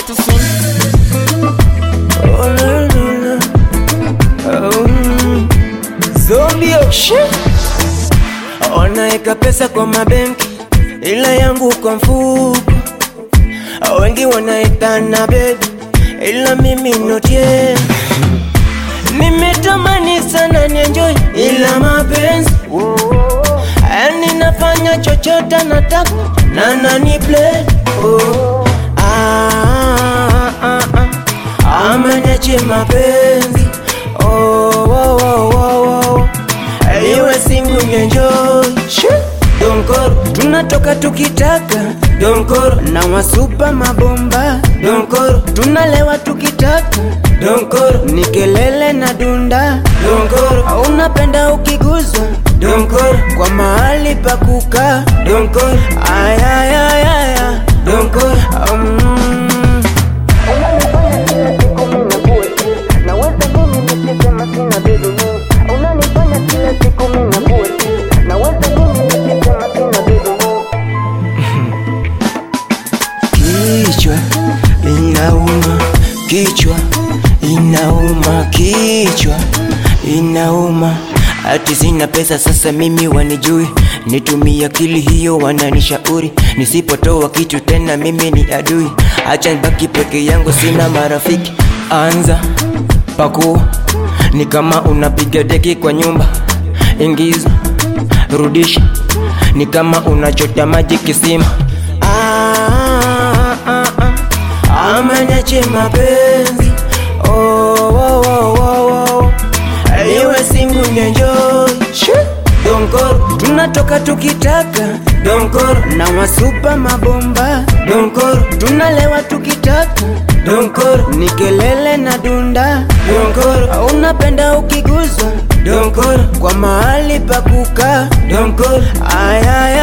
to sing. Oh, no, no, no. Oh, mm. Zombie oh shit. Wanaeka pesa kwa mabenki ila yangu kwa mfuko. Wengi wanaitana baby ila mimi not yet. Nimetamani sana nienjoy ila mapenzi yani nafanya chochote nataka na nani play oh. ah, ah, ah. Ameniache mapenzi oh, oh, oh, oh, oh. Iwe singu nienjoy Shit. Donkoro tunatoka tukitaka Donkoro na wasupa mabomba Donkoro tunalewa tukitaka Donkoro ni kelele na dunda Donkoro unapenda ukiguzwa Donkoro kwa mahali pa kukaa Donkoro ayayayaya Donkoro um. Kichwa inauma, kichwa inauma, kichwa inauma. Ati sina pesa sasa mimi wanijui, nitumie akili hiyo wananishauri, nisipotoa kitu tena mimi ni adui. Acha nibaki peke yangu, sina marafiki. Anza pakua, ni kama unapiga deki kwa nyumba, ingiza rudisha, ni kama unachota maji kisima. Ah, ah, ah. Ameniache mapenzi oh, oh, oh, oh, oh. Iwe singu nienjoy Donkoro tunatoka tukitaka Donkoro na wasupa mabomba Donkoro tunalewa tukitaka Donkoro ni kelele na dunda Donkoro unapenda ukiguzwa Donkoro kwa mahali pa kukaa Donkoro ayaya